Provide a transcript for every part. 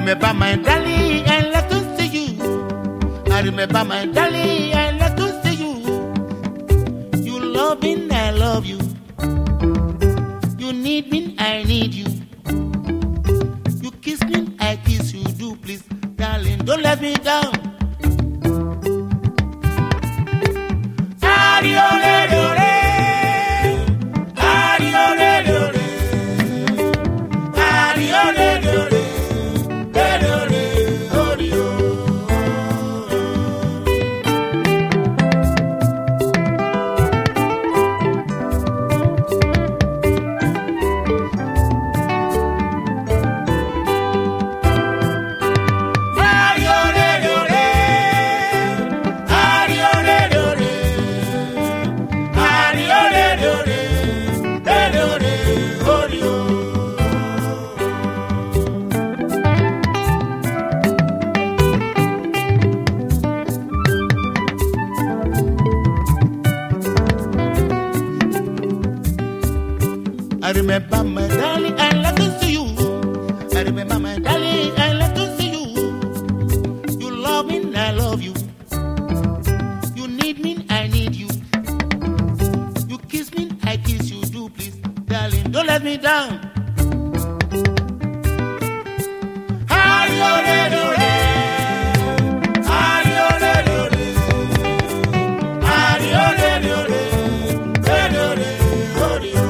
remember my darling, I love to see you. I remember my darling, I love to see you. You love me, I love you. You need me, I need you. You kiss me, I kiss you. Do please, darling, don't let me down. Ari-o-re-do-re. Ari-o-re-do-re. Ari-o-re-do-re. Re-do-re. Ori-o. Ari-o-re-do-re. Ari-o-re-do-re. Ari-o-re-do-re. Re-do-re. Ori-o. I remember my darling, I love to see you. I remember my darling, I love to see you. You love me, I love you. You need me, I need you. You kiss me, I kiss you. Do please, darling, don't let me down. Ari-o-re-do-re. Ari-o-re-do-re. Ari-o-re-do-re. Re-do-re. Ori-o.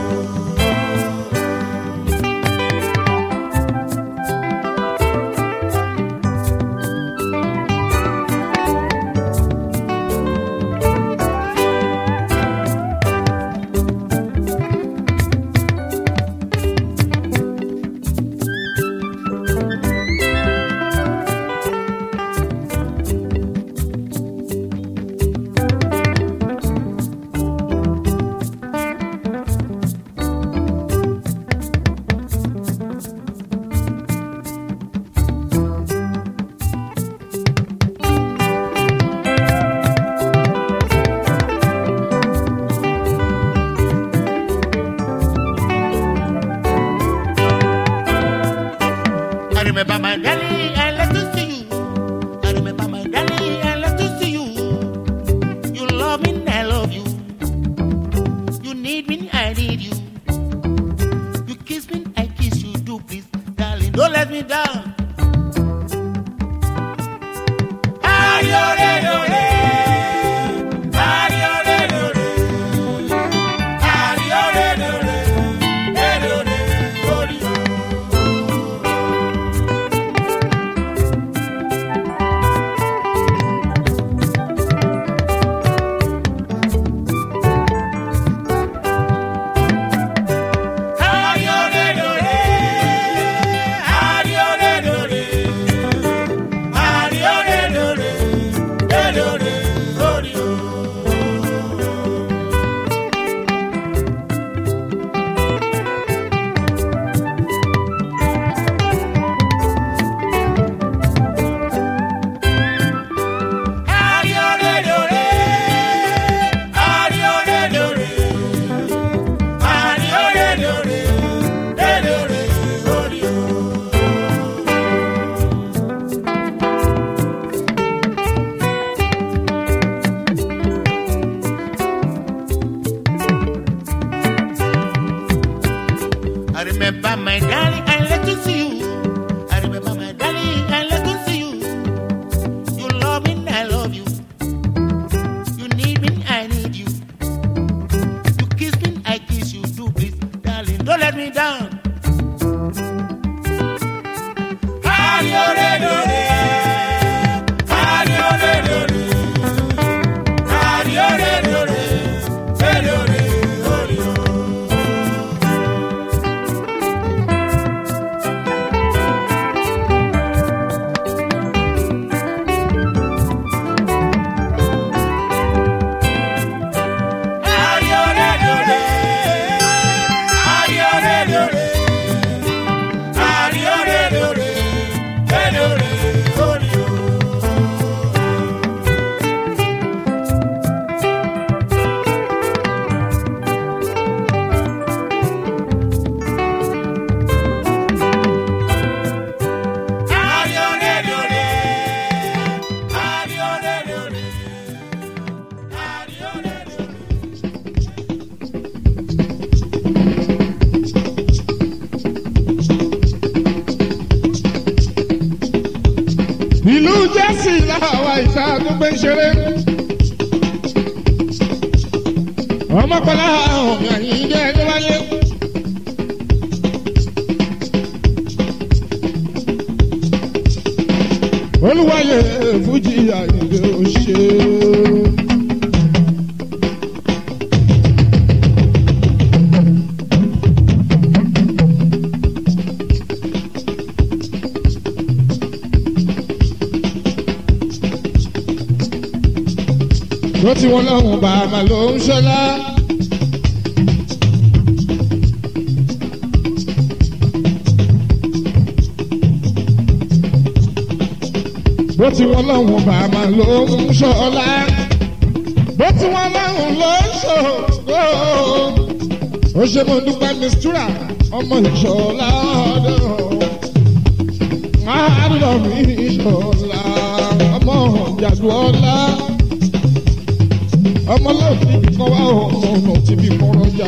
I remember my darling, I love to see you. I remember my darling, I love to see you. You love me, I love you. You need me, I need you. You kiss me, I kiss you. Do please, darling, don't let me down. Ari-o-re-do-re. Ari-o-re-do-re. Ari-o-re-do-re. Re-do-re. Ori-o. Ari-o-re-do-re. Ari-o-re-do-re. Ari-o-re-do-re. Re-do-re. Ori-o. Ari-o-re-do-re. Ari-o-re-do-re. Ari-o-re-do-re. Re-do-re. Ori-o. I remember my darling, I love to see you. I remember my darling, I love to see you. You love me, I love you. You need me, I need you. You kiss me, I kiss you. Do please, darling, don't let me down. Ari-o-re-do-re. Ari-o-re-do-re. Ari-o-re-do-re. Re-do-re. Ori-o. Ari-o-re-do-re. Ari-o-re-do-re. Ari-o-re-do-re. Re-do-re. jẹ́sí làwa ìta àdúgbò ìṣeré. ọmọkùnrin àwọn àyíǹde ẹni wáyé. olùwàyè fújì àyíǹde òṣè. ló ti wọn lọ́hùn bàbá ló ń ṣọlá. bó ti wọn lọ́hùn bàbá ló ń ṣọlá. bó ti wọn lọ́hùn ló ń ṣògo. ó ṣe mo dúpẹ́ mistura ọmọ ìṣọ̀lá ọ̀dọ́. àádọ́ mi ìṣọ̀lá ọmọ ìjàdùọ́lá ọmọ lóòtú kọ́ wá ọmọ ọ̀nà tí bí kọ́rọ́ jà.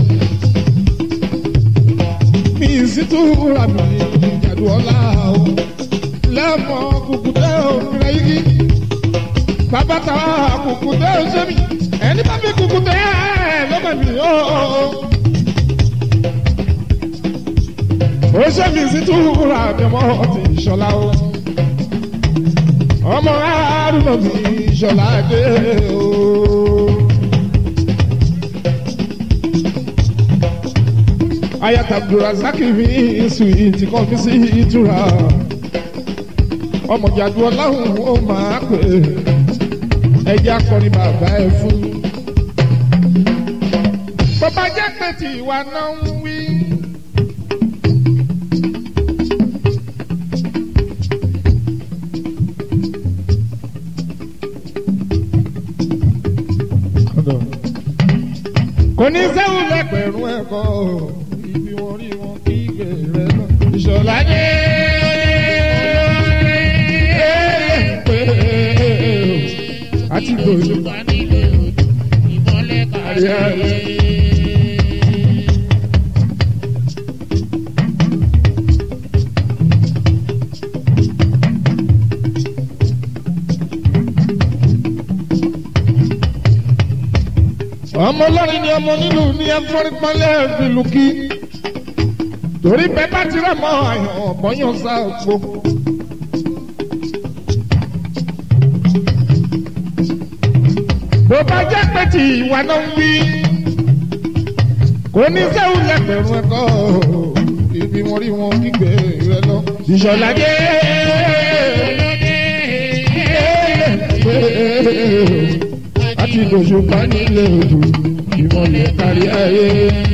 mi sì tún ra mi ìjàdù ọ̀la o. lẹ́mọ̀ kùkùté òmìnira yìí. bàbá ta kùkùté òṣèmí. ẹni bá fi kùkùté lọ́mọ mi ó. òṣèmí sì tún ra mi ọmọ ti ìṣọ̀lá o. ọmọ àrùn mi ìṣọ̀lá dé o. ayat abdulrasaq mi suwiti kan fi sí ìtura ọmọ jàdú ọláhùn ó máa pè ẹjẹ akọrin bàbá ẹ fún. bàbá jẹ́ pé tí ìwà náà ń wí. kò ní sẹ́wọ̀n lẹ́gbẹ̀rún ẹ̀kọ́ ibi wọn rí wọn kí gèrè náà. ìṣọ̀lá dé pé àti gbòòlù kárí ayé. ọmọ ọlọ́rin ni ọmọ nílùú ní ẹfọ́rípọ́nlẹ́ ìlú kí torí bẹ́ẹ̀ bá ti rẹ̀ mọ́ àyàn ọ̀bọ̀yàn sáàpò. bó bá jẹ́ pé tí ìwà náà ń wí kò ní sẹ́wọ̀n lẹ́gbẹ̀rún ẹ̀kọ́ ibi wọn rí wọn kígbe rẹ lọ. ìṣọ̀lá dé àti ìdòṣù bá nílé odò ìmọ̀lẹ̀ kárí ayé.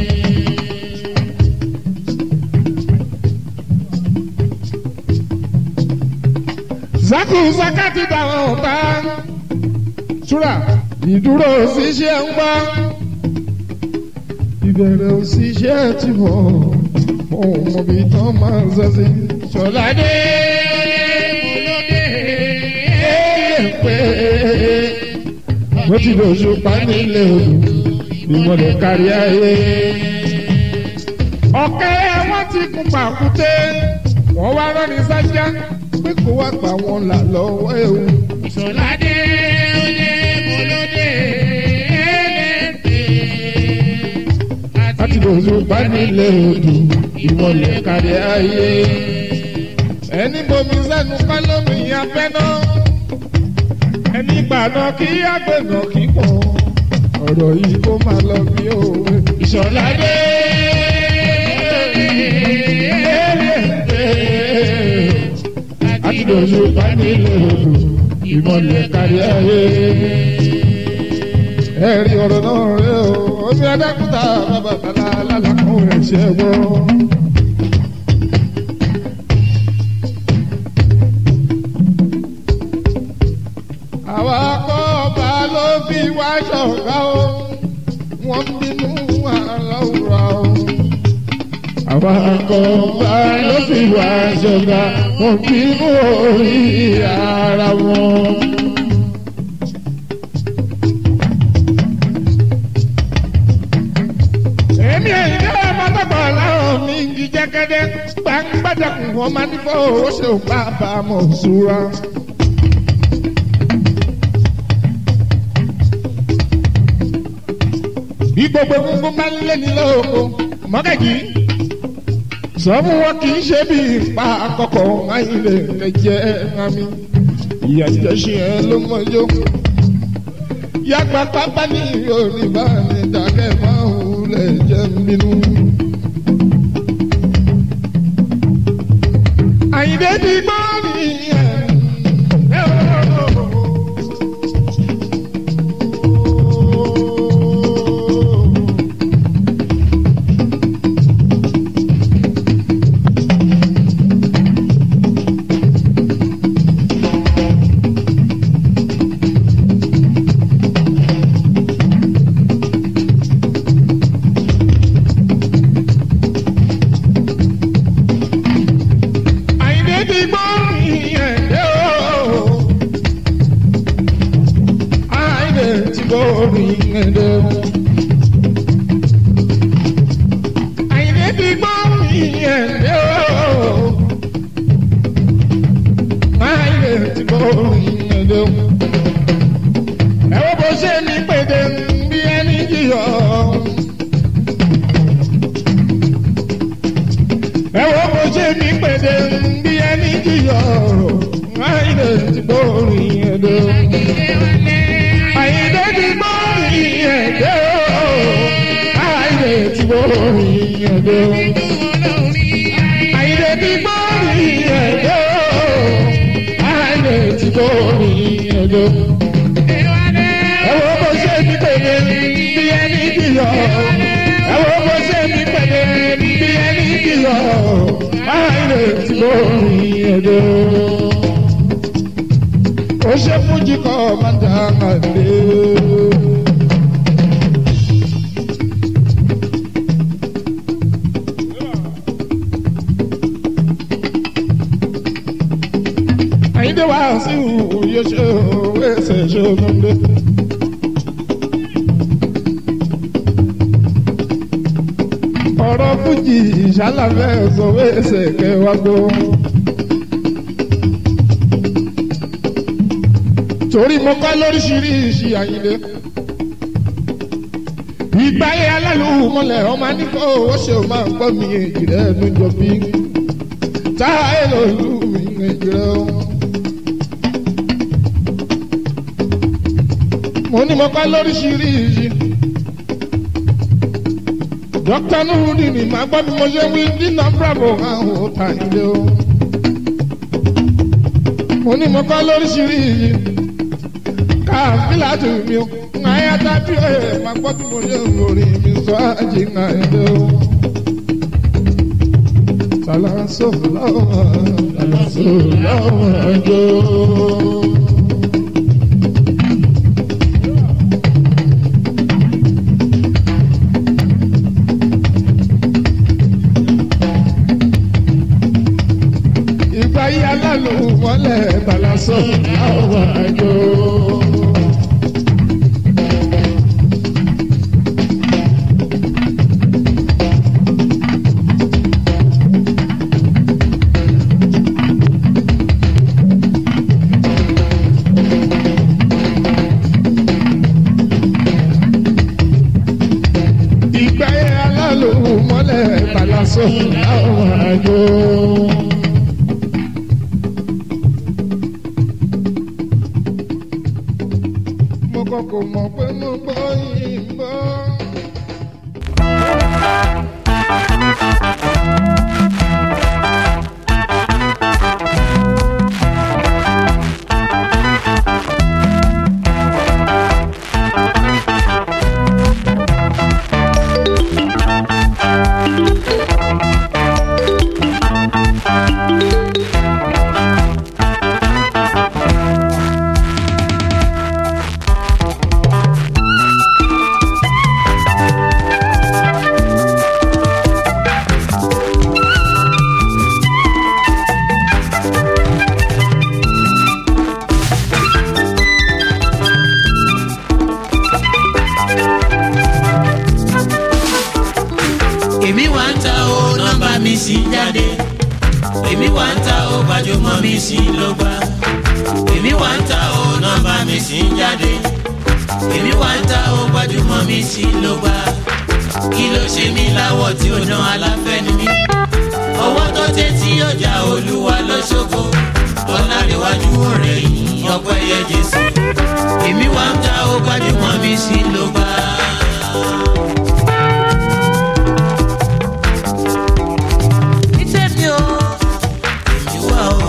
zaku zakati dáhùn ọ̀tá túrà ìdúró òṣìṣẹ́ ń gbá ìbẹ̀rẹ̀ òṣìṣẹ́ ti mọ̀ ohun mọ̀bí tán máa ń ṣẹ́sí. ṣọ̀ládé pé mo ti lò ṣùpá nílé odò ìmọ̀lẹ̀ kárí ayé. ọ̀kẹ́ wọn ti kún pàkúté wọ́n wá rọ́ni sájà pé kó wá pa wọn là lọ́wọ́ ewu. Ìṣọ̀ládé olè bolódé ẹlẹ́tẹ̀. láti lò ṣùpá nílé odò ìmọ̀lẹ̀ kárí ayé. ẹni bomi sẹ́nu kọ́lọ́mì abẹ́ná ẹni gbàná kí àgbẹ̀nà kíkọ́ ọ̀rọ̀ yìí kó máa lọ bí òwe. Ìṣọ̀ládé àti lòlù bá nílé odò ìmọ̀lẹ̀ kárí ayé. ẹ̀rí ọ̀rọ̀ náà rẹ̀ o omi adákúta bàbá bàlá lálàkùn rẹ̀ ṣe gbọ́. àwa kọ́ ọba ló fi wá ṣọ̀gá o wọ́n bínú aláwùrà o. àwa kọ́ ọba ló fi wá ṣọ̀gá wọ́n bínú orí ara wọn. èmi ẹ̀yìn náà mọ́tàgbà láwọn mi ń jí jẹ́gẹ́dẹ́ gbàǹgbàdàkùn wọn máa ní fọ́ owó ṣe ò bá bá a mọ̀ ṣúra. bí gbogbo egungun bá ń lé ní lóko mọ́gàjì sọ fún wọn kì í ṣe bí ipa àkọ́kọ́ ayílẹ̀ kẹjẹ ẹ̀rami ìyá jíjẹ ṣe ẹ ló mọjọ́ yàgbà pápá ní yorùbá ní dákẹ́ máa ń lẹ̀ jẹ́ ń bínú. àyìndé ti gbọ́ nìyẹn. àyìndé ti gbọ́ nìyẹn dé o. àyìndé ti gbọ́ nìyẹn dé o. àyìndé ti gbọ́ nìyẹn dé o. àyìndé ti gbọ́ nìyẹn dé o. ẹ wo bó ṣe ní pèdè bí ẹni jìyọ. ẹ wo bó ṣe ní pèdè bí ẹni jìyọ. àyìndé ti gbọ́ nìyẹn dé o. àyìndé ti gbọ́ nìyẹn dé o. àyìndé ti gbọ́ nìyẹn dé o. àyìndé ti gbọ́ nìyẹn dé o. àyìndé ti gbọ́ nìyẹn dé o. ẹ wo bó ṣe ní pèdè bí ẹni jìyọ. ẹ wo bó ṣe ní pèdè bí ẹni jìyọ. àyìndé ti gbọ́ nìyẹn dé o ó ṣe fújì kọ́ máa dá àlè. àyíndé wá sí òye ṣe òwe ṣe ṣe ògùndé. ọ̀rọ̀ fújì ìṣàlàfẹ́ sọ̀wé ṣe kẹwàá gbó. torí mo kọ́ lóríṣiríṣi àyìnlé. ìgbáyé alálùmọ́lẹ̀ ọmọ nígbà owó ṣe o máa ń gbọ́ mi èjì rẹ̀ ló jọ bí. táyé lòlú mi èjì rẹ̀ o. mo ní mo kọ́ lóríṣiríṣi. dókítà nùhùdì ni màá gbọ́ bí mo ṣe wí dínà bravo àwọn ọ̀tá ilé o. mo ní mo kọ́ lóríṣiríṣi káfílà tù mí o ŋàyà tàbí ẹ̀ máa gbọ́ bí mo lè lórí mi sọ àjì ŋàyà o. Salaso lọ́wọ́ salaso lọ́wọ́ ẹjọ́. Ìgbà yí alálùú mọ́lẹ̀ salaso lọ́wọ́ ẹjọ́. ìgbà yẹn alálò mọ́lẹ̀ balaso láwọn àjò. mo kọ́kọ́ mọ̀ pé mo gbọ́ yìí ń bọ́. èmi wà ń ta o nọ́mbà mi sì ń jáde èmi wà ń ta o gbajúmọ̀ mi sì ń ló gbà èmi wà ń ta o nọ́mbà mi sì ń jáde èmi wá ń ta ó gbajúmọ̀ mi sí ló gbà kí ló ṣe mí láwọ̀ tí ó dán aláfẹ́ ni mí ọwọ́ tó tẹ́ tí ọjà olúwa ló ṣògo ọ̀làríwájú ọ̀rẹ́ yìí ọpẹ́ yẹ jésù èmi wá ń ta ó gbajúmọ̀ mi sí ló gbà. Nítẹ̀mí o, èmi wá o.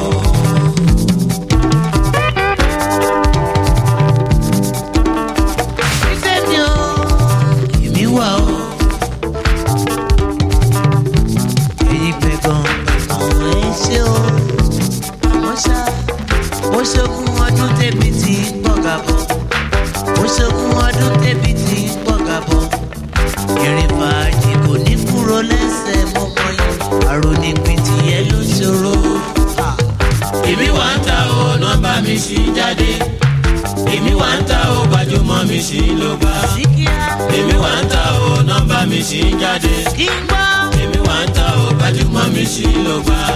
Nítẹ̀mí o, èmi wá o. Èyí gbẹ̀gàn gbẹ̀gàn ẹ̀ ṣe o. Àmọ́ ṣá, ó ṣogún ọdún tẹ̀bí ti ń pọ̀gà bọ̀. Ó ṣogún ọdún tẹ̀bí ti ń pọ̀gà bọ̀. Ìrìn fàájì kò ní kúrò lẹ́sẹ̀ mọ́mọ́ yìí. Àròní pìtì yẹn ló ṣòro. Èmi wá ń ta o, nọ́mbà mi ṣì ń jáde. Èmi wá ń ta o, gbajúmọ̀ mi ṣì ń ló gbà. Èmi wá ń ta o, nọ́mbà mi ṣì ń jáde. Kí n gbọ́. Èmi wá ń ta o, gbajúmọ̀ mi ṣì ń ló gbà.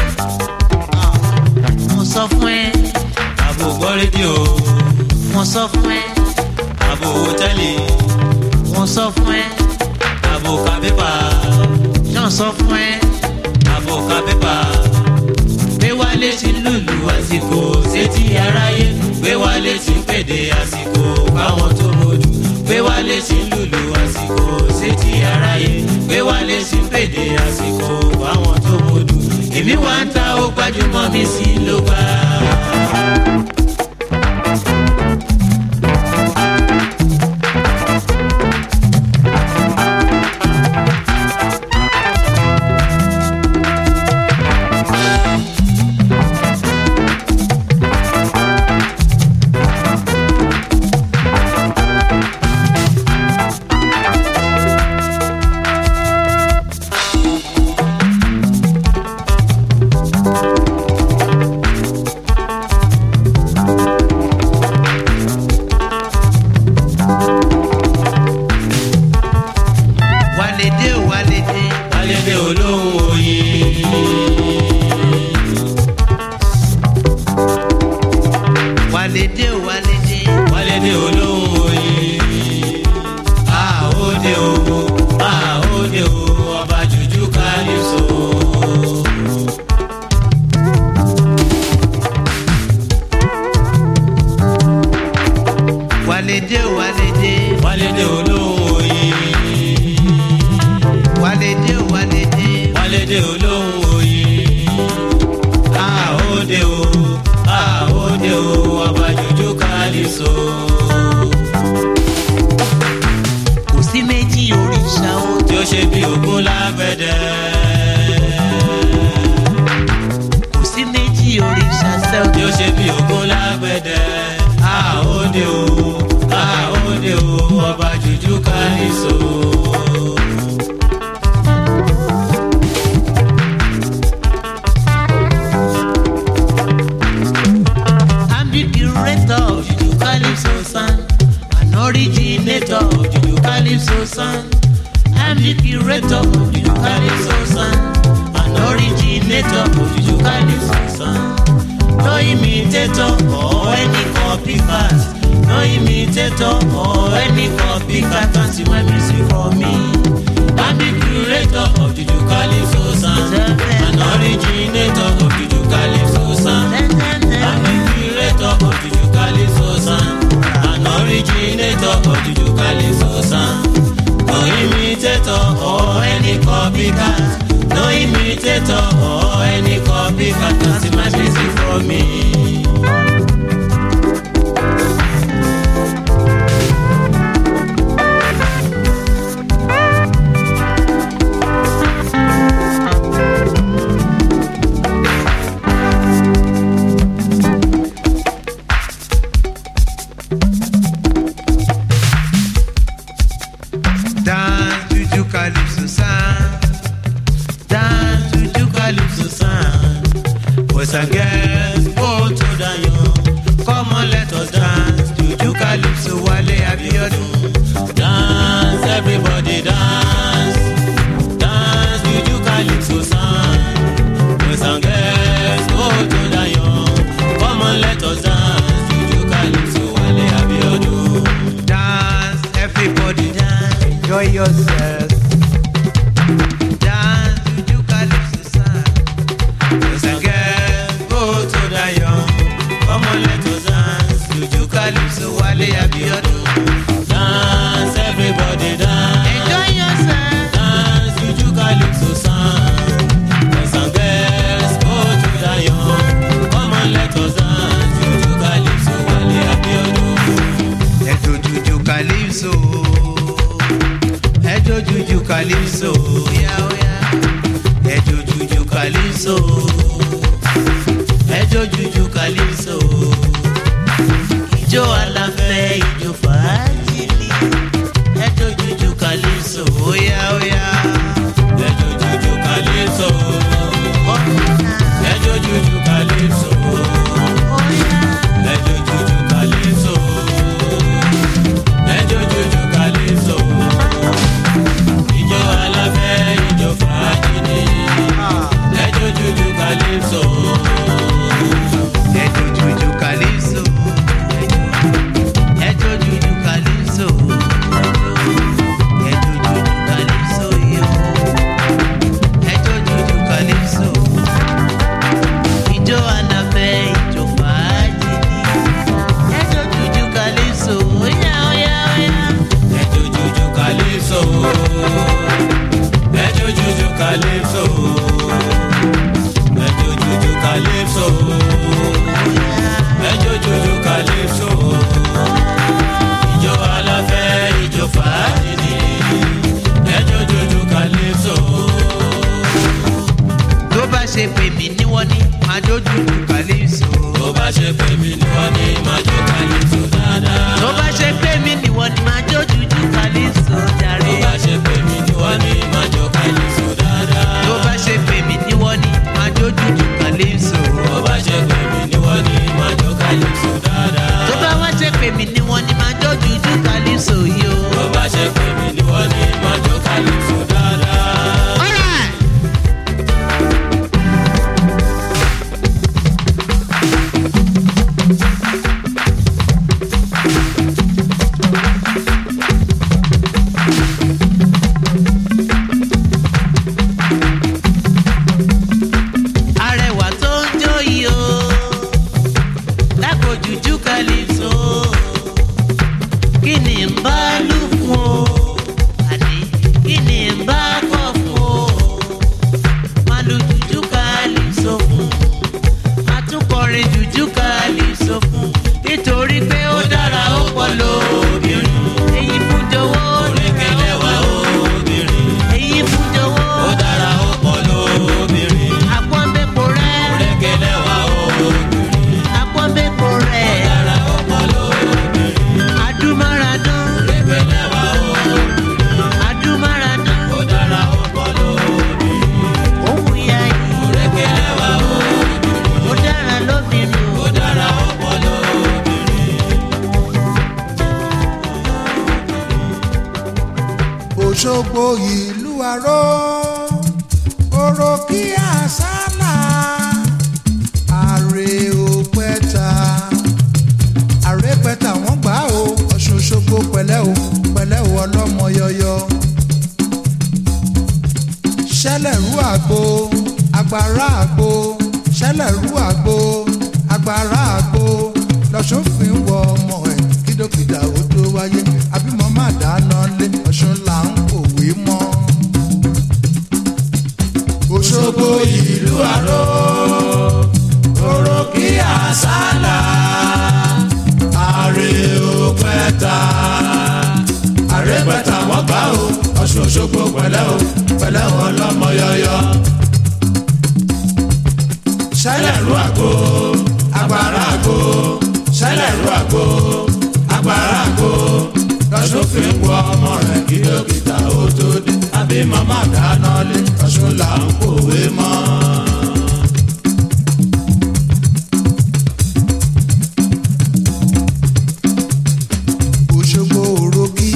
Mo sọ fún ẹ. Àbò gbọ́ rédíò. Mo sọ fún ẹ. Àbò hòtẹ́ẹ̀lì. Mo sọ fún ẹ. Àbò ka pépà. Náà sọ fún ẹ. Àbò ka pépà. Gbé wálé ti lùlù àsìkò sétí aráyé. Gbé wálé ti pèdè àsìkò báwọn tó mojú. Gbé wálé ti lùlù àsìkò sétí aráyé. Gbé wálé ti pèdè àsìkò báwọn tó mojú. Èmi wá ń ta ó gbajúmọ̀ mi sí ló gbà. Wálé o wálé dé. Alédè olóhùn oyin. Wálé dé o wálé dé. Wálédè olóhùn oyin. Àhóde o, àhóde o, ọba jùjú kálíso. Wálé dé o wálé dé. Wálédè olóhùn oyin. Wálé dé o wálé dé. Wálédè olóhùn oyin. Àhóde o, àhóde o, ọba jùjú kálíso. Kò sí méjì òrìṣà o. Tí ó ṣe bí ògún lágbẹ̀dẹ. Kò sí méjì òrìṣà sẹ́ o. tí ó ṣe bí ògún lágbẹ̀dẹ. Àhóde o, àhóde o, ọba jùjú kálíso. I'm the curator of Juju Calypso sound. An originator of Juju Calypso sound. I'm the curator of Juju Calypso sound. An originator of Juju Calypso sound. No imitator or any copycat. No imitator or any copycat can see my music for me. I'm the curator of Juju Calypso sound. An originator of Juju Calypso sound. I'm the curator of Juju Calypso sound. An originator of Juju Calypso sound. No imitator or any copycat. No imitator or any copycat can see my music for me. Dance Juju Calypso sound. Dance to the calypso sound. Boys and girls, go to the young. Come on, let us dance to the calypso Wale Abiodun. Dance, everybody dance. Dance to the calypso sound. Boys and girls, go to the young. Come on, let us dance to the calypso Wale Abiodun. yourself. Dance juju calypso sound. Boys and girls, go to the young. Come on, let us dance. Juju calypso, Wale Abiodun. Dance, everybody dance. Enjoy yourself. Dance, juju calypso sound. Boys and girls, go to the young. Come on, let us dance. Juju calypso, Wale Abiodun. Ẹjọ́ juju calypso. Ẹjọ́ juju calypso. Oya oya. Ẹjọ́ juju calypso. Ẹjọ́ juju calypso. Ìjọ aláfẹ́ ìjọ fàájìlì. Ẹjọ́ juju calypso. Oya oya. Ẹjọ́ juju calypso. Ọ̀nà Ẹjọ́ juju calypso. oya. Ẹjọ́ juju calypso. Ẹjọ́ juju calypso. Ìjọ aláfẹ́ ìjọ fàájì ni. Ẹjọ́ juju calypso. Ẹjọ́ juju calypso. Ẹjọ́ juju calypso. Ẹjọ́ juju calypso yo. Ẹjọ́ juju calypso. Ìjọ àlàfẹ́ ìjọ fàájì ni. Ẹjọ́ juju calypso. Óyá óyá óyá. Ẹjọ́ juju calypso. Ẹjọ́ juju calypso. Ẹjọ́ juju calypso. Ẹjọ́ juju calypso. Ìjọ aláfẹ́ ìjọ fàájì ni. Ẹjọ́ juju calypso. Tó bá ṣe pè mí ní wọ́n ní máa jó juju calypso. Tó bá ṣe pé mi ni wọ́n ní máa jó calypso dáadáa. Tó bá ṣe pè mí ní wọ́n ní máa jó juju calypso jàre. Tó bá ṣe pé mi ni wọ́n ní máa jó calypso dáadáa. tó bá ṣe pè mí ní wọ́n ní máa jó jújù calypso. Tó bá ṣe pé mi ni wọ́n ní máa jó calypso dáadáa. tó bá wá ṣe pè mí ní wọ́n ní máa jó jújù calypso yìí o. Tó bá ṣe pé mi ni wọ́n ní máa jó calypso dáadáa. Alright. arẹwà tó ń jó yìí o lágbo jújú calypso kí ni ń bá lù fún o àní kí ni ń bá kọ fún o máa lu jújú calypso fún máa tún kọrin jújú calypso fún nítorí pé ó dára ó pọ̀ lóbìnrin èyí fún jọ̀wọ́ Orékelẹ̀ wá obìnrin, èyí fún jọ̀wọ́ ó dára ó pọ̀ lóbìnrin. àpọ́nbẹ́pọ̀ rẹ̀ Orékelẹ̀ wá obìnrin, àpọ́nbẹ́pọ̀ rẹ̀ ó dára ó pọ̀ lóbìnrin. adúmáradán Orékelẹ̀ wá obìnrin, adúmáradán ó dára ó pọ̀ lóbìnrin. òun ìyá yìí Orékelẹ̀ wá obìnrin, ó dára lóbìnrin ó dára ó pọ̀ lóbìnrin. òṣogbo ìlú aró oró kí àsálà àrè òpẹta àrè pẹta wọn gbà ó ọ̀ṣun òṣogbo pẹ̀lẹ́ o pẹ̀lẹ́ o ọlọ́mọ yọyọ ṣẹlẹ̀rú àgbo agbára àgbo ṣẹlẹ̀rú àgbo agbára àgbo lọ́sùn fi ń wọ ọmọ ẹ̀ kí dókítà ó tó wáyé àbímọ má dáná lé ọ̀ṣun là ń kòwé mọ́. Òṣogbo ìlú àró oró kí àsálà àrè òpẹta àrè pẹta wọn gbà ó ọ̀ṣun òṣogbo pẹ̀lẹ́ o pẹ̀lẹ́ o ọlọ́mọ yọyọ. ṣẹlẹ̀rú àgbo agbára àgbo ṣẹlẹ̀rú àgbo agbára àgbo lọ́sùn fi ń wọ ọmọ rẹ̀ kí dókítà ó tó dé àbí màmá dáná lé ọ̀ṣun là ń kòwé mọ́. Òṣogbo òròkì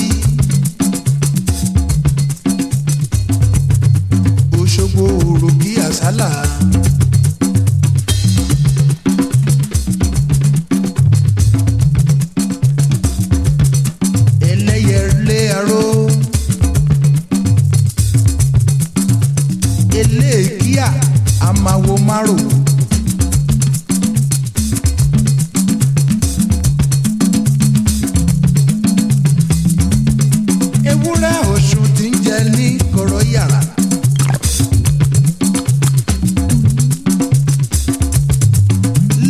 Òṣogbo òròkì àsálà. ẹlẹ́yẹlé aró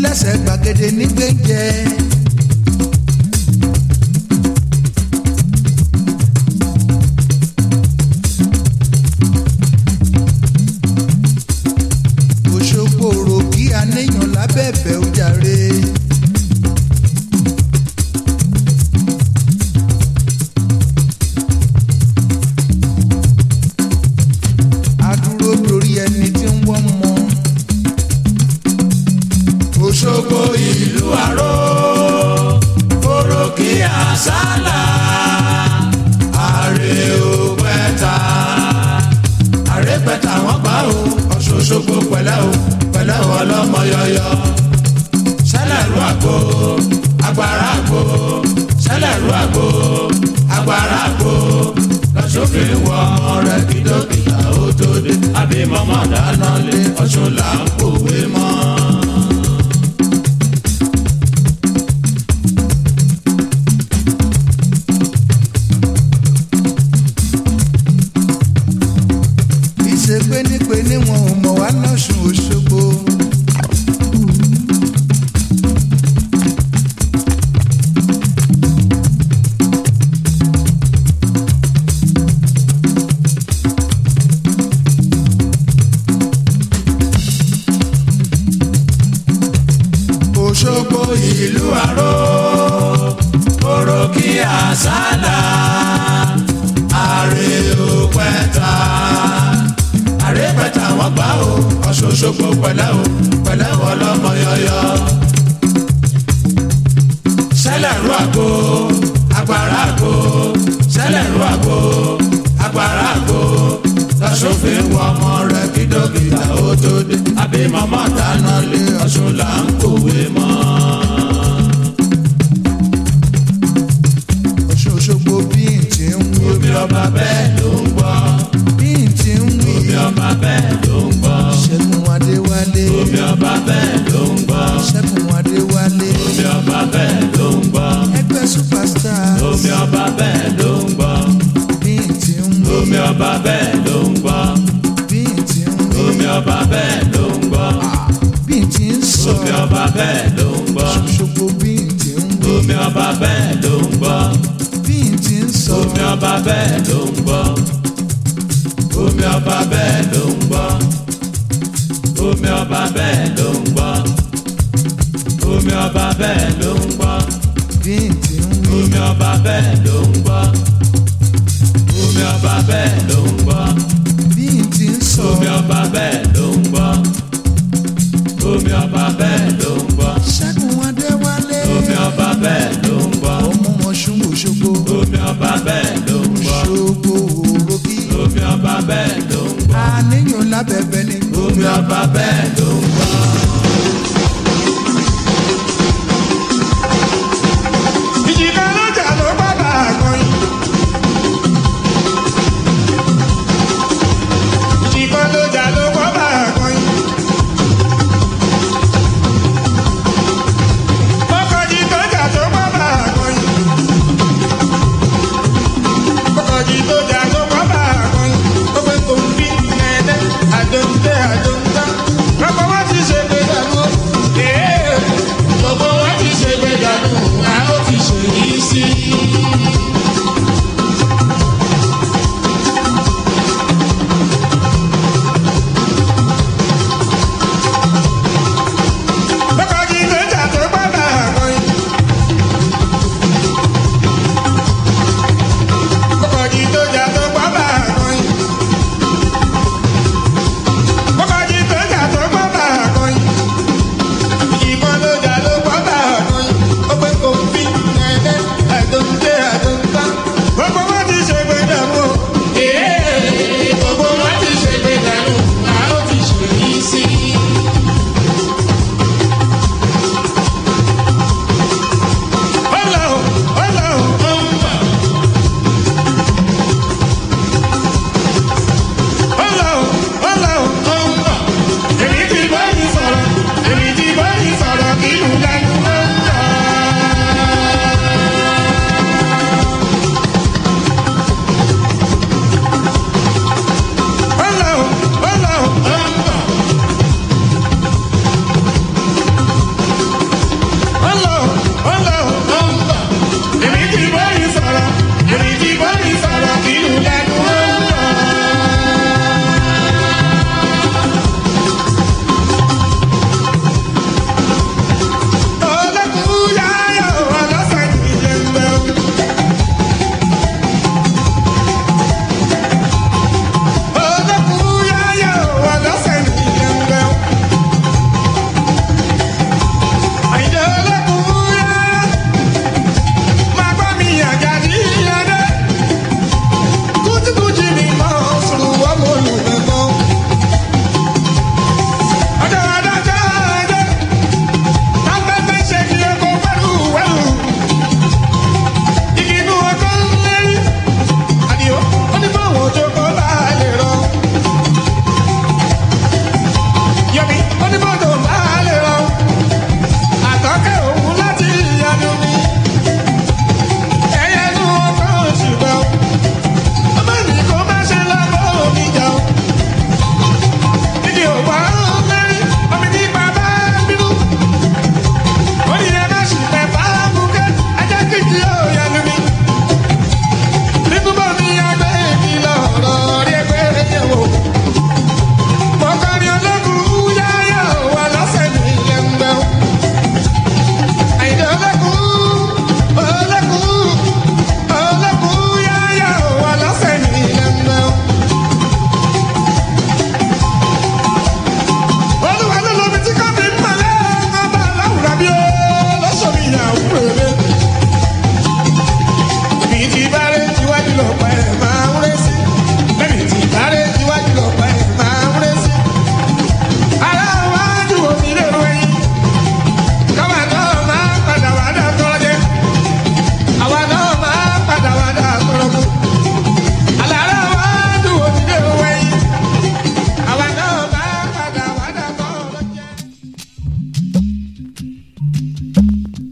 lẹ́sẹ̀ gbàgede nígbẹ́jẹ́. òṣogbo rò kí anéyàn lábẹ́bẹ̀ ó jàre. adúró dorí ẹni tí ń wọ́n mọ́. Òṣogbo ìlú àró orókè àsálà àrè òpẹta àrè pẹta wọn gbà ó Ọ̀ṣun Òṣogbo pẹ̀lẹ́ o pẹ̀lẹ́ o ọlọ́mọ yọyọ sẹlẹrú àgbo agbára àgbo sẹlẹrú àgbo agbára àgbo lọsọfin wọ ọmọ rẹ kí dókítà ó tó dé àbí mọmọ dáná lé Ọ̀ṣun là ń pòwe mọ́. ìṣe pénípéní wọn ò mọ̀ wá lọ́sùn òṣogbo. Òṣogbo ìlú àró orókì àsálà àrè òpẹta àrè pẹta wọn gbà ó Ọ̀ṣun Òṣogbo pẹ̀lẹ́ o pẹ̀lẹ́ o ọlọ́mọ yọyọ sẹlẹrú àgbo agbára àgbo sẹlẹrú àgbo agbára àgbo lọ́sọ̀fin wọ ọmọ rẹ kí dókítà ó tó dé àbí mọ́mọ́ dáná lé Ọ̀ṣun là ń kòwé mọ́. Ọ̀ṣun Òṣogbo bí n ti ń wí. omi ọba bẹ́ẹ̀ ló ń gbọ́ bí n ti ń wí. omi ọba bẹ́ẹ̀ ló ń gbọ́ ṣẹ́gun adéwálé. omi ọba bẹ́ẹ̀ ló ń gbọ́ ṣẹ́gun adéwálé. omi ọba bẹ́ẹ̀ ló ń gbọ́ ẹgbẹ́ superstar. omi ọba bẹ́ẹ̀ ló ń gbọ́ bí n ti ń wí. omi ọba bẹ́ẹ̀ ló ń gbọ́ bí n ti ń wí. omi ọba bẹ́ẹ̀ ló ń gbọ́ bí n ti ń sọ. omi ọba bẹ́ẹ̀ ló ń gbọ́ Òṣogbo bí n ti ń wí. omi ọba bẹ́ẹ̀ ló ń gbọ́ bí n ti ń sọ. omi ọba bẹ́ẹ̀ ló ń gbọ́ omi ọba bẹ́ẹ̀ ló ń gbọ́ omi ọba bẹ́ẹ̀ ló ń gbọ́ omi ọba bẹ́ẹ̀ ló ń gbọ́ bí n ti ń wí. omi ọba bẹ́ẹ̀ ló ń gbọ́ omi ọba bẹ́ẹ̀ ló ń gbọ́ bí n ti ń sọ. omi ọba bẹ́ẹ̀ ló ń gbọ́ omi ọba bẹ́ẹ̀ ló ń gbọ́ ṣẹ́gun adéwálé. omi ọba bẹ́ẹ̀ ló ń gbọ́ ọmọ Ọ̀ṣun Òṣogbo. omi ọba bẹ́ẹ̀ ló ń gbọ́ Òṣogbo òrókì. omi ọba bẹ́ẹ̀ ló ń gbọ́ àníyàn lábẹ́bẹ́ ni. omi ọba bẹ́ẹ̀ ló ń gbọ́. ìjìká lọ́jà ló bàbá àkọyìn. ìjìká lọ́jà ló bàbá àkọyìn.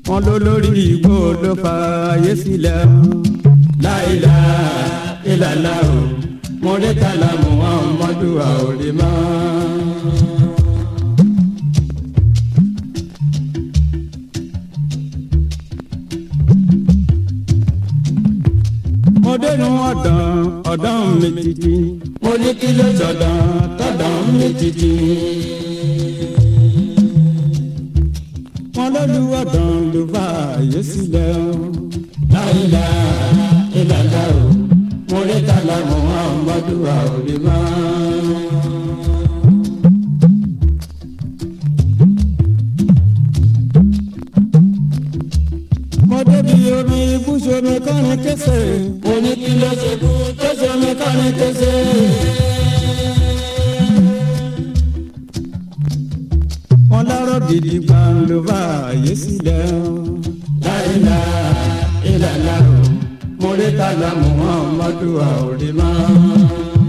wọn ló lórí igbó ló fa ayé sílẹ̀ láìla ìlàlá o mọ̀rẹ́tàlá muhammadu àwòrán mo dénú ọ̀dàn ọ̀dàn mi títí mo ní kí ló sọ̀dàn tọ̀dàn mi títí. wọn lólu ọ̀dàn ló bá àyè sílẹ̀ o. láìla ìlàlá o mo rí tàlà muhammadu àwòrán. mo débi omi ibùsọ̀mi kọrin kése. mo ní kí ló ṣe kú tó ṣomi kọrin kése. wọn lọ́rọ̀ gidi gbàn ló bá àyè sílẹ̀ o. láìla ìlàlá o mo rí tàlà muhammadu àwòrán.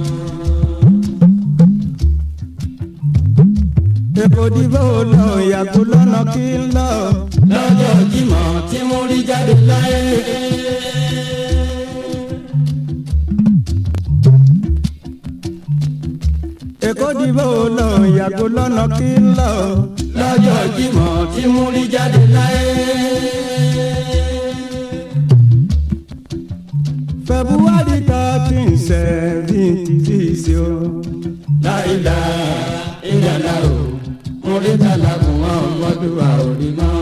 èkó dìbò lọ ìyàgò lọ́nà kí n lọ. lọ́jọ́ jímọ̀ tí mo rí jáde láyé. èkó dìbò lọ ìyàgò lọ́nà kí n lọ. lọ́jọ́ jímọ̀ tí mo rí jáde láyé. february thirteen seventy six o. láìla ìyàlá o mo rí tàlà mú ọmọdé wa ò rí mọ́.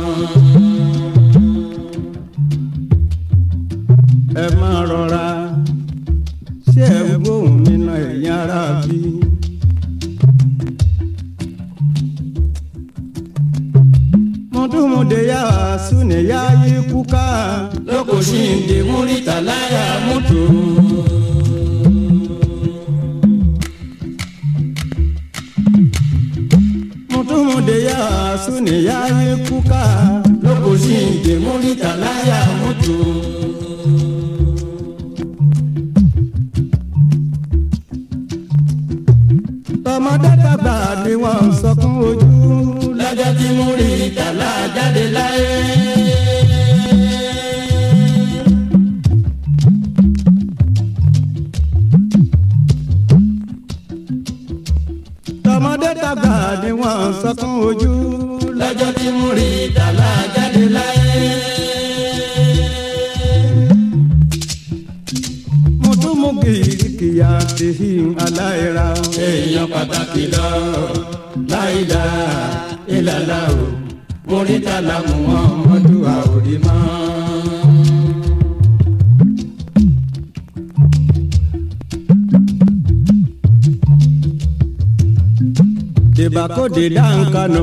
ẹ máa rọra ṣé ẹ ń gbóhùn mi náà ẹ̀yìn ara bí. mọ̀túnmọ̀dé yà súnì yá yí kúká lókòṣì ń dè múrítà láyà mútu. mọ̀túnmọ̀dé yà súnì yá yí kúká lókòṣì ń dè múrítà láyà mútu. tọmọdé tàgbà ni wọn sọkún ojú lọ́jọ́ tí mo rí ìtàlá jáde láyé. tọmọdé tàgbà ni wọn sọkún ojú lọ́jọ́ tí mo rí ìtàlá jáde láyé. mo tún mú kìkìyà tèhí aláìra èèyàn pàtàkì lọ láìla ìlàlá o mórítà làmú ọmọdé wa ò rí mọ́. dèbàkóde dáńkanu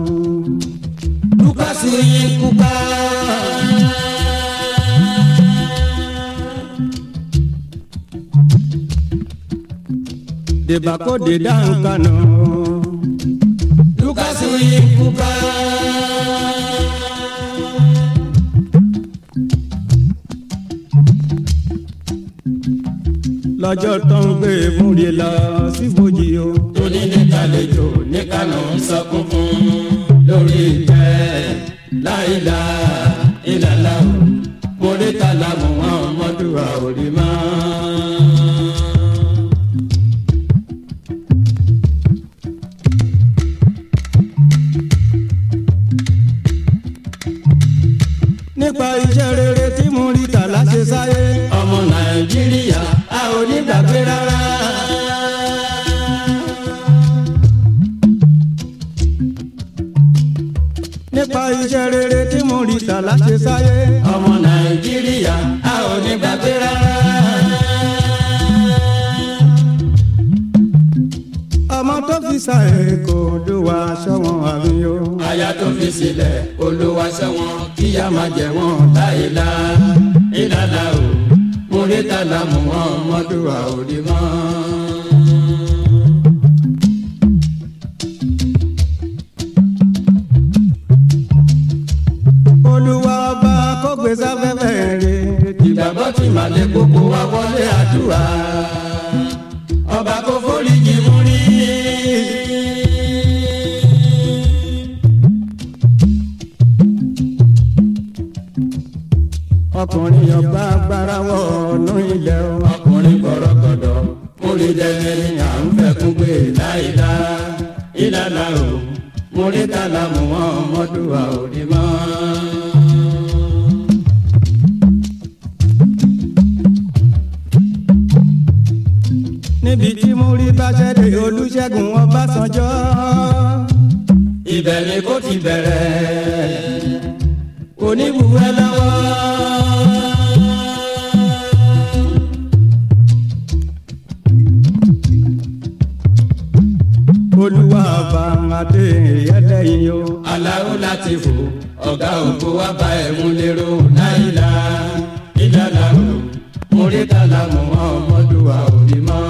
lukasi kúkà. dèbàkóde dáńkanu lukasi kúkà. lọ́jọ́ tó ń gbé múri lọ síbojì o. tóní ní kàlejò ní kànú sọkún fún lórí ìtẹ́ láìla ìlàlá o mórí tàlà mú wọn mọ́dúnrà òrì mọ́. nípa iṣẹ́ rere tí mo rí tà láṣẹ sáyé. ọmọ nàìjíríà a ò ní gbàgbé rárá. nípa iṣẹ́ rere tí mo rí tà láṣẹ sáyé. ọmọ nàìjíríà a ò ní gbàgbé rárá. ọmọ tó fi sàyè kò lówà sọ́wọ́n àmì o. aya tó fi sílẹ̀ olówà sọ́wọ́n kíyà máa jẹ wọ́n láìla ìlàlá o múrítà lámú wọn mọ́dúnrà òdì mọ́. olúwa ọba kó gbé sáfẹ́fẹ́ rè ìgbàgbọ́ tí màlẹ́ gbogbo wa wọlé àdúrà ọba kò foríjì mú rí. ọkùnrin ọba agbára wọ ọ̀nà ilẹ̀ o. ọkùnrin gbọ̀rọ̀gọ̀dọ̀ múri dẹ́gbẹ́ ni à ń fẹ́kún gbé láìlá ìlàlá o múri kàlà mú wọn ọmọdúnwà òde mọ́. níbi tí múri bá ṣẹ́dẹ̀ olùṣègùn ọbásanjọ́ ibẹ̀ ni kò ti bẹ̀rẹ̀ oníbùwẹ́ lọ́wọ́. olúwa bá adé ẹlẹ́yin o. aláwo láti fò ọ̀gá ògbó wa bá ẹ̀mú lérò náírà ìlànà o móríkàlà mọ́ ọmọdúnwà òbí mọ́.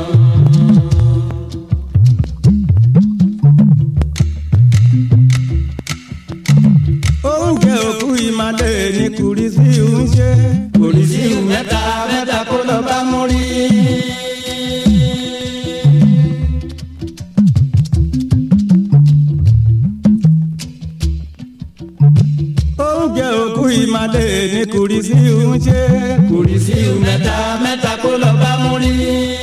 oúnjẹ òkú ìmàlẹ̀ ní kùrìsì ń ṣe kùrìsì mẹ́ta mẹ́ta kó lọ bá mú rí. oúnjẹ òkú ìmàlẹ̀ ní kùrìsì ń ṣe kùrìsì mẹ́ta mẹ́ta kó lọ bá mú rí.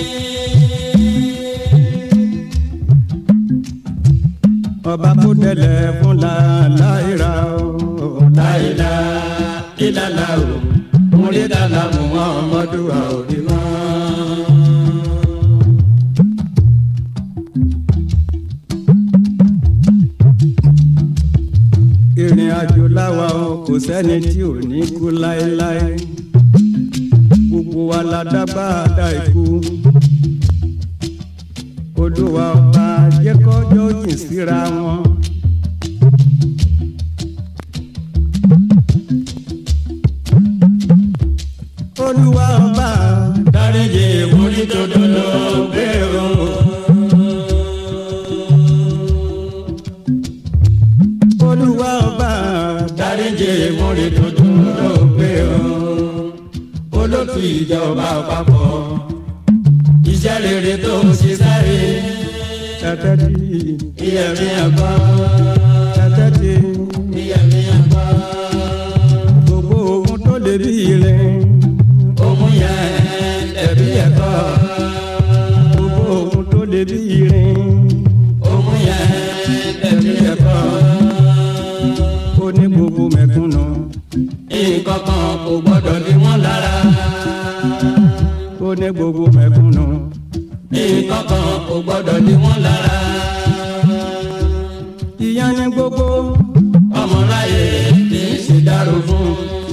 ọba kó tẹlẹ fún láìra o láìla ìlàlá o múrí dàlà mú ọmọdún àòrí mọ́. ìrìn àjò láwa o kò sẹ́ni tí ò ní kú láéláé gbogbo wa la dábàá ikú olúwa ọba jẹ́ kọ́jọ́ jìn síra wọn. olúwa ọba dáríjì ìwúrí dodo ló gbé o. olúwa ọba dáríjì ìwúrí dodo ló gbé o. olótú ìjọba àpapọ̀ iṣẹ́ rere tó ṣe sáré. Tẹ́tẹ́tì. Iyẹ̀mí àgbà. Tẹ́tẹ́tì. Iyẹ̀mí àgbà. Gbogbo ohun tó lè bí ire. Ohun yẹn ẹ̀bí ẹ̀kọ́. Gbogbo ohun tó lè bí ire. Ohun yẹn ẹ̀bí ẹ̀kọ́. Ó ní gbogbo mẹ̀kúnnù. Nǹkan kan kò gbọ́dọ̀ ní wọ́n lára ó ní gbogbo mẹ̀kúnnù. nǹkan kan kò gbọ́dọ̀ ní wọ́n lára. ìyá ni gbogbo ọmọláyé kì í ṣe dárò fún.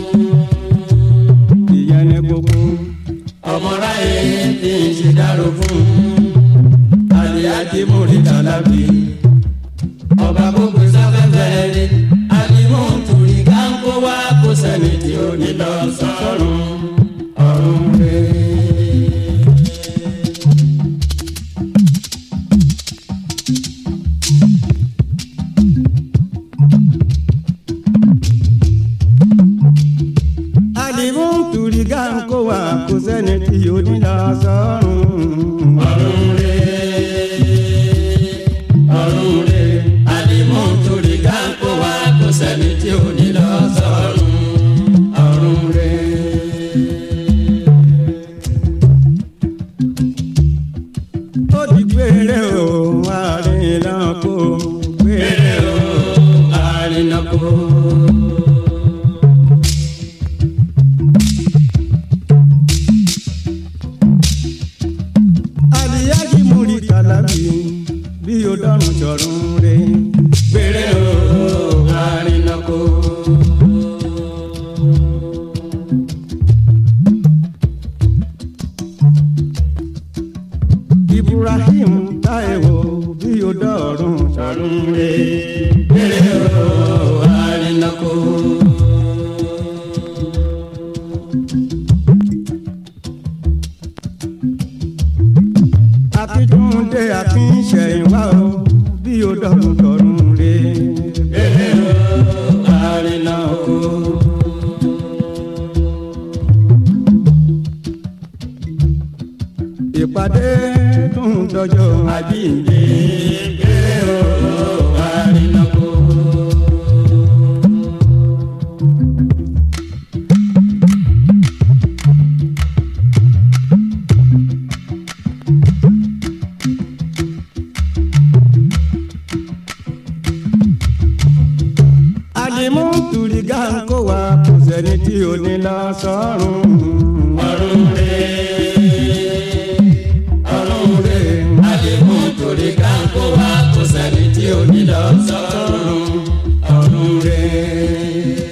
ìyá ni gbogbo ọmọláyé kì í ṣe dárò fún. àdìyàjì múri dàlábì ọba gbogbo sáfẹ́fẹ́ rí àdìmú tùrí káńkó wá kó sẹ́ni tí ó ní lọ sọ́run ọ̀run rẹ̀. àdìmú tùrí káńkó wá kó sẹ́ni tí ó ní lọ sọ́run ọ̀run rẹ̀. ọ̀run rẹ̀. àdìmú tùrí káńkó wá kó sẹ́ni tí ó ní lọ sọ́run ọ̀run rẹ̀. ó di gbére o àrìnàkó gbére o àrìnàkó. àdìyájí múri kàlábì bí o dọ́run jọ̀run re gbére o àrìnàkó. ibrahim táìwò bí o dọ̀rùn sọ̀rùn re gbére o àrìnàkó. akíntúndé akínṣẹ̀yìnwá o bí o dọ̀rùn sọ̀rùn re gbére o àrìnàkó. ìpàdé tún dọjọ́ àjíǹde gbére o àrìnàkó. àlìmú tùrìgà ń kó wa kò sẹ́ni tí ò ní lọ sọ́run. ọ̀run rẹ̀ ọ̀run rẹ̀ àlìmú tùrìgà ń kó wa kò sẹ́ni tí ò ní lọ sọ́run. ọ̀run rẹ̀.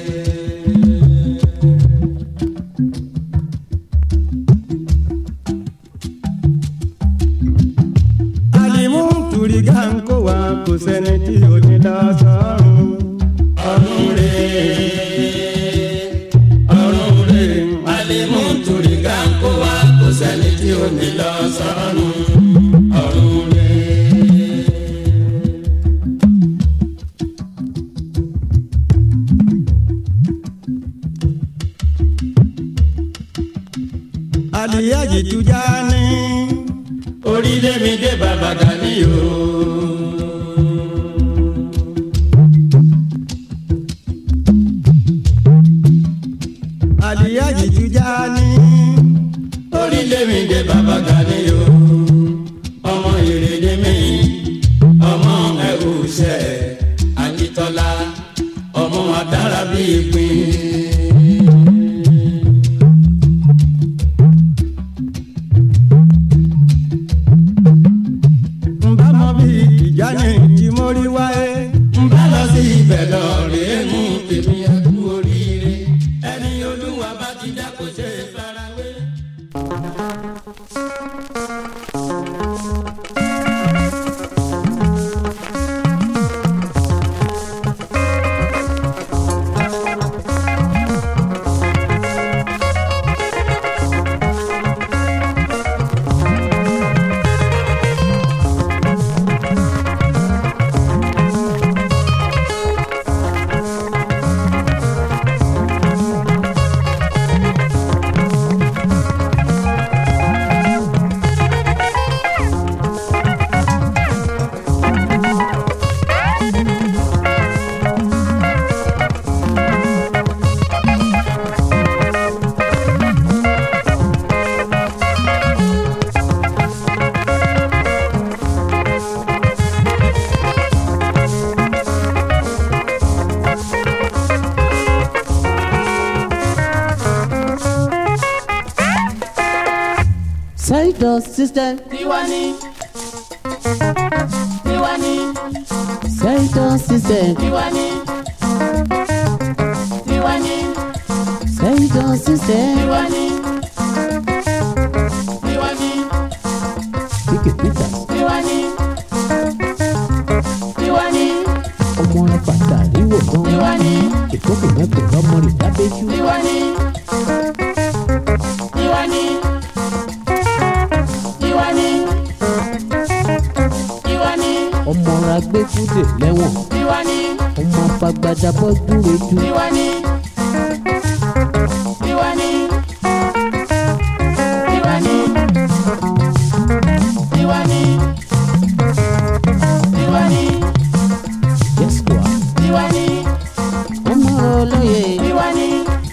àlìmú tùrìgà ń kó wa kò sẹ́ni tí ò ní lọ sọ́run. ọ̀run rẹ̀ ọ̀run rẹ̀ àlìmú tùrìgà ń kó wa kò sẹ́ni tí ò ní lọ sọ́run. ọ̀run rẹ̀. àlìyájì tujà ní orílẹ̀ mi dé bàbá gani o. àlìyájì tujà ní orílẹ̀ mi dé bàbá gani o. ọmọ ìrèlè mi ọmọ ẹ̀rù ṣẹ̀ akitọ́lá ọmọ adára bíi ìpín. nbá mọ bí ìjà ní tí mo rí wáyé. nbá lọ sí ibẹ̀ lọ rèé mú tèmi ẹkú oríire. ẹni olúwa bá ti dá kò ṣe é farawé. Side system. Tiwani. Tiwani. Side system. Tiwani. Tiwani. Side system. Tiwani. Tiwani. Ike Peter. Tiwani. Tiwani. Ọmọ rẹ̀ pàtàkì wò gan. Tiwani. Ìkókò mẹ́kọ̀ọ́ lọ́mọ rẹ̀ dábẹ́jú. Tiwani. Tiwani. Tiwani. Tiwani. Ọmọ rẹ̀ agbẹ́kúndè lẹ́wọ̀n. Tiwani. Ọmọ afagbada bọ́ dúró ju. Tiwani. Tiwani. Tiwani. Tiwani. Tiwani. Yes, kwa. Tiwani. Ọmọ rẹ̀ olóye. Tiwani.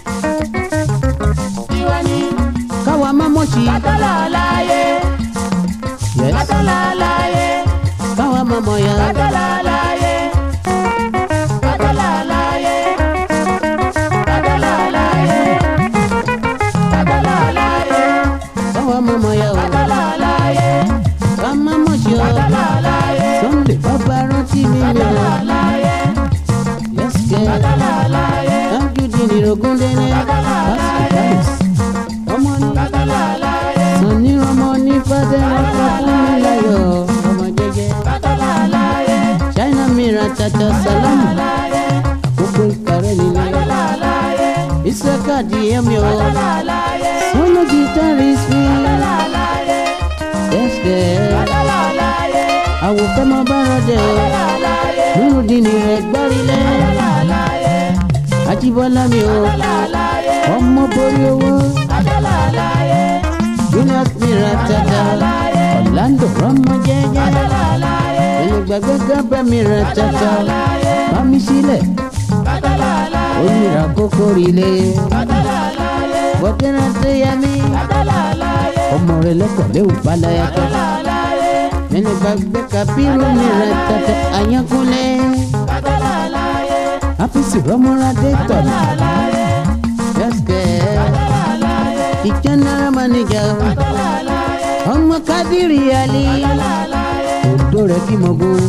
Tiwani. Káwa má mọ̀ sí. Kátólà láyé. Yes. Kátólà láyé. Káwa má mọ̀ ya. Kátólà láyé. Kátólà láyé. Kátólà láyé. Kátólà láyé. Káwa má mọ̀ ya o. Kátólà láyé. Ká má mọ̀ sí o. Kátólà láyé. Sunday bàbá rántí mi mi Kátólà o. láyé. Yes, girl. Kátólà láyé. Dájúdì ní Rogúndéné. Kátólà láyé. Ọmọ ní. Kátólà láyé. Sọ̀ni ọmọ ní Fádẹ́rẹ́ fún mi láyọ̀. Ọmọ jẹ́jẹ́. Kátólà láyé. China mìíràn tata sálámù. Láyé. Àkókò ìkàrẹ́ nílé. Kátólà láyé. Ìsẹ́ká di ẹ̀mí o. Kátólà láyé. Solo guitarist mi. Kátólà láyé. Yes, girl. Kátólà láyé. Àwòfẹ́ mọ bára dẹ̀ o. Kátólà láyé. Nurudini rẹ̀ gbárílẹ̀. Kátólà láyé. Ajíbọ́lá mi o. Kátólà láyé. Ọmọ borí owó. Kátólà láyé. Julius mìíràn tata. Orlando ọmọ jẹ́jẹ́. Kátólà láyé. Olùgbàgbé gábẹ́ mìíràn tata. Bámi sílẹ̀. Kátólà láyé. Onírà kókó rilé. Kátólà láyé. Bọ̀dẹ́rẹ́ tó yẹ mí. Kátólà láyé. Ọmọ rẹ̀ lẹ́kọ̀ọ́ léwu balẹ̀ ẹ̀kọ́. Kátólà láyé. Nínú gbàgbé kabiru mìíràn tata. Àyànkúnlẹ̀. Kátólà láyé. àfíìsì rọmọládé tọ̀nà yẹ́sìkẹ́ ìjẹ́nara manager ọmọ kádìrì alí òdó rẹ̀ kí mọ̀ gún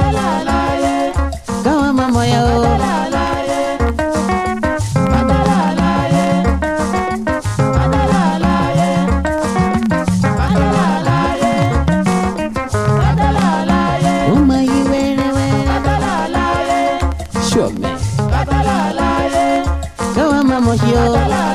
káwọn máa mọ̀ ya o. ó máa yí wẹ́rẹ́wẹ́rẹ́ ṣọ̀mẹ́ káwọn máa mọ̀ ṣe o.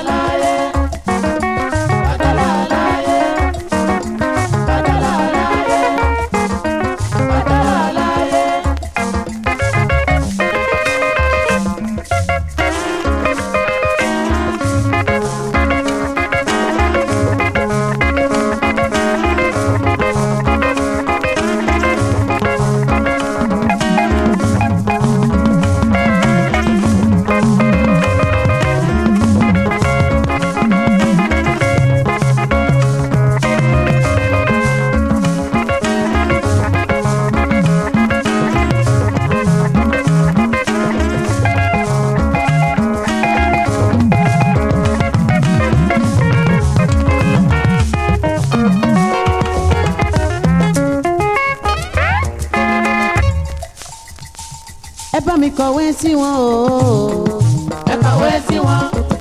ẹ bá mi kọ̀wé sí wọn o. ẹ kọ̀wé sí wọn.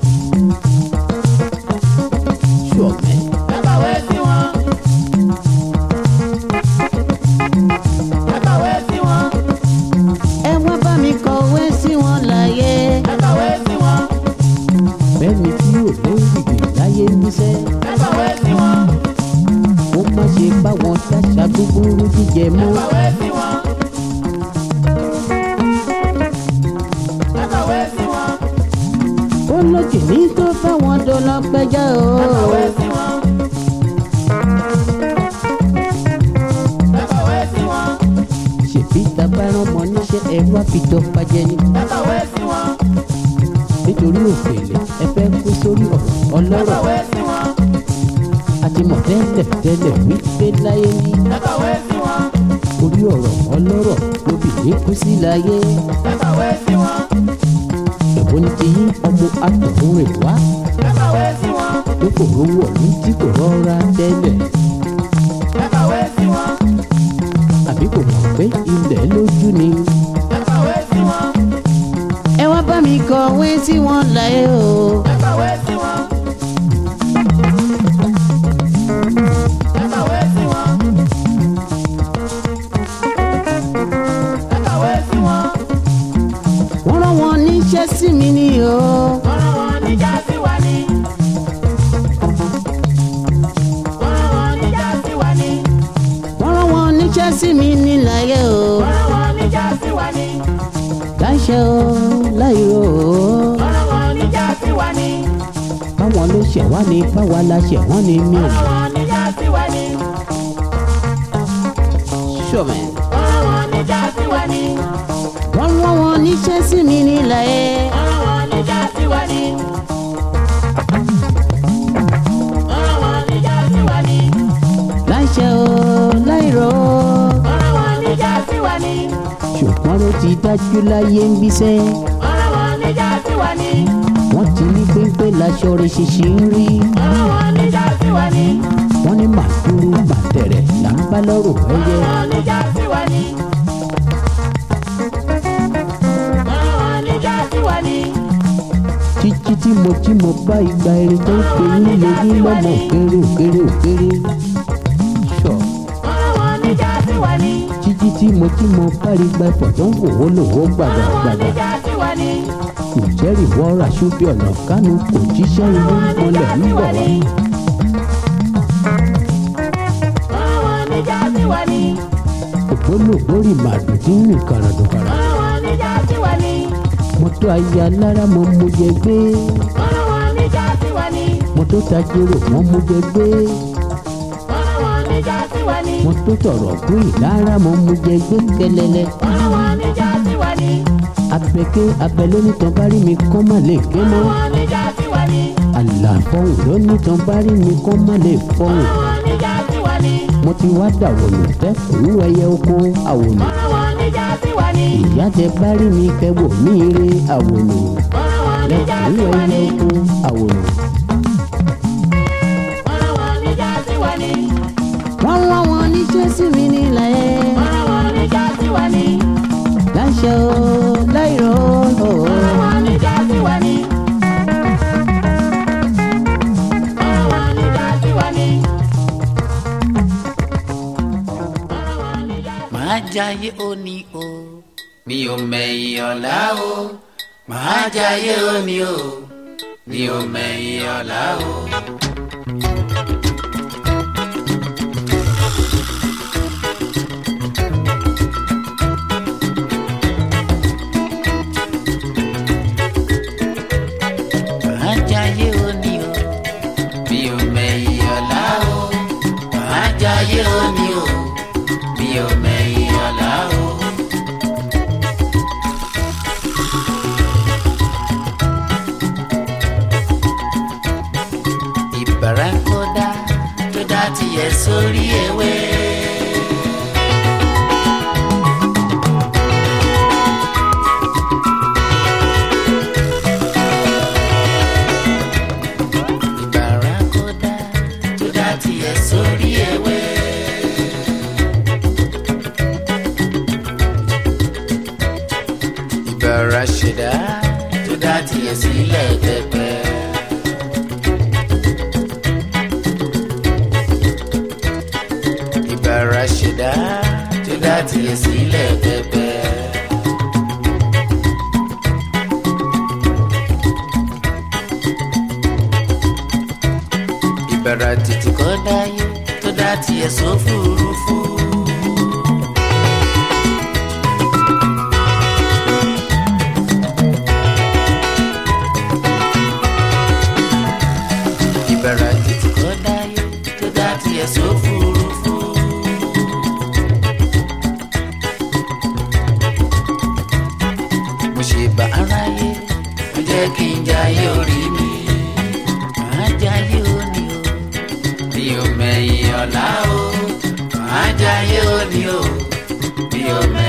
ṣọ̀mẹ́ ẹ kọ̀wé sí wọn. ẹ kọ̀wé sí wọn. ẹ wá bá mi kọ̀wé sí wọn láyé. ẹ kọ̀wé sí wọn. bẹ́ẹ̀ni tí ò lóríire láyé níṣẹ́ ẹ kọ̀wé sí wọn. ó má ṣe bá wọn ṣàṣà búburú jíjẹ mọ́. ẹ kọ̀wé sí wọn. ẹ kọ̀wé sí wọn. ó lókè ní tó fáwọn dọ́là pẹ́jọ́ o. ẹ kọ̀wé sí wọn. ẹ kọ̀wé sí wọn. ṣèbí tabaran mọ níṣẹ́ ẹ wá fi dọ́gba jẹ ni. ẹ kọ̀wé sí wọn. nítorí òfèlè ẹ fẹ́ kó sórí ọ̀rọ̀ ẹ ọlọ́rọ̀ kọ̀wé sí wọn. àti mọ̀ tẹ́lẹ̀ tẹ́lẹ̀ wípé láyé ní ẹ kọ̀wé sí wọn. orí ọ̀rọ̀ ọlọ́rọ̀ lóbìnrin kú sí láyé. ẹ kọ̀wé sí wọn. èwo ni ti yín ọmọ àtọ̀hún rẹ̀ wá ẹ kọ̀wé sí wọn. tó kò rówó ọ̀lú tí kò rọra tẹ́lẹ̀ ẹ kọ̀wé sí wọn. àbí kò mọ̀ pé ilẹ̀ lójú ni. ẹ kọ̀wé sí wọn. ẹ wá bá mi kọ̀wé sí wọn láyé o. ẹ kọ̀wé sí wọn. ẹ kọ̀wé sí wọn. ẹ kọ̀wé sí wọn. wọ́n rán wọn níṣẹ́ sí mi ni o. wọ́n rán wọn níjà sí wa ní. wọ́n rán wọn níjà sí wa ní. wọ́n rán wọn níṣẹ́ sí mi ní láyé o. wọ́n rán wọn níjà sí wa ní. láṣẹ o láìro o. wọ́n rán wọn níjà sí wa ní. báwọn ló ṣẹ̀ wá ní báwa la ṣẹ̀ wọ́n ní mi wọ́n ò. rán wọn níjà sí wa ní. ṣọ̀mẹ̀. wọ́n rán wọn níjà sí wa ní. wọ́n rán wọn níṣẹ́ sí mi ní láyé. wọ́n rán wọn níjà sí wa ní. wọ́n rán wọn níjà sí wa ní. láṣẹ o láìro o. wọ́n rán wọn níjà sí wa ní. ṣùgbọ́n ló ti dájú láyé ń bíṣẹ́. wọ́n rán wọn níjà sí wa ní. wọ́n ti ní pépé láṣọ rẹ̀ ṣèṣì ń rí. wọ́n rán wọn níjà sí wa ní. wọ́n ní màdúró màtẹ̀rẹ̀ là ń bá lọ́rùn wọ́n ẹyẹ. rán wọn níjà sí wa ní. wọ́n rán wọn níjà sí wa ní. títí tí mo tí mo bá igba eré tó ń pè yín lóyún lọ́mọ òkèrè òkèrè òkèrè. ṣọ wọ́n rán wọn níjà sí wa ní. títí tí mo tí mo bá igba ẹ̀fọ́ tó ń wòwó lòwó wọ́n gbàgbà rán wọn gbàgbà. níjà sí wa ní. ìjẹ́rì wọ́ọ́rà ṣúbí ọ̀nà kánú kò jíṣẹ́ inú mọ́lẹ̀ ń bọ̀ wá. wọ́n rán wọn níjà sí wa ní. ògbólógbòrì màdù tí ń rìn kàràdùkàrà. wọ́n rán wọn níjà sí wa ní. mọ́tò ayé alára mọ́ mo jẹ gbé. wọ́n rán wọn níjà sí wa ní. mọ́tò tajero mọ́ mo jẹ gbé. wọ́n rán wọn níjà sí wa ní. mọ́tò tọ̀rọ̀ fún ìlara mọ́ mo jẹ gbé kẹlẹlẹ. wọ́n rán wọn níjà sí wa ní. abẹ́kẹ́ abẹ́ lónìtàn bá rí mi kọ́ má lè ké wọ́n mọ́. rán wọn níjà sí wa ní. àlàfọ̀hún lónìtàn bá rí mi kọ́ má lè wọ́n fọ̀hún. rán wọn níjà sí wa ní. mo ti wá dàwọ̀lù tẹ́kùrú ẹyẹ oko àwòlù. wọ́n rán wọn níjà sí wa ní. ni. ìyá tẹ bá rí mi kẹwò mí ire àwòrán ọ̀rọ̀ wọn níjà sí lẹ́kùnrin wa ni. ẹyẹ oko àwòrán. ọ̀rọ̀ wọn níjà sí wa ni. wọ́n rán wọn níṣẹ́ sí mi nílẹ̀ ọ̀rọ̀ wọn níjà sí wa ni. láṣẹ o láìrọ̀ o. ọ̀rọ̀ wọn níjà sí wa ni. ọ̀rọ̀ wọn níjà sí wa ni. ọ̀rọ̀ wọn níjà sí wa ni. màá jayé òní o mi ò mẹ̀yìn ọ̀la o màá jayé òní o mi ò mẹ̀yìn ọ̀la o. màá jayé òní o mi ò mẹ̀yìn ọ̀la o màá jayé òní o mi ò mẹ̀yìn ọ̀la o. ìbára kó dá tó dá tiẹ̀ sórí ewé. ìbára kó dá tó dá tiẹ̀ sórí ewé. ìbára ṣẹ̀dá tó dá tiẹ̀ sílẹ̀ pẹ́pẹ́. ìbára ṣẹ̀dá tó dá tiẹ̀ sílẹ̀ pẹ́pẹ́. ìbára tètè kọ́ dáyé tó dá tiẹ̀ sófurufú. ìbára tètè kọ́ dáyé tó dá tiẹ̀ sófurufú. mo ṣe bá aráyé mo jẹ́ kí n jayé orí mi màá jayé òní o mi ò mẹ̀yìn ọ̀la o màá jayé òní o mi ò mẹ̀yìn.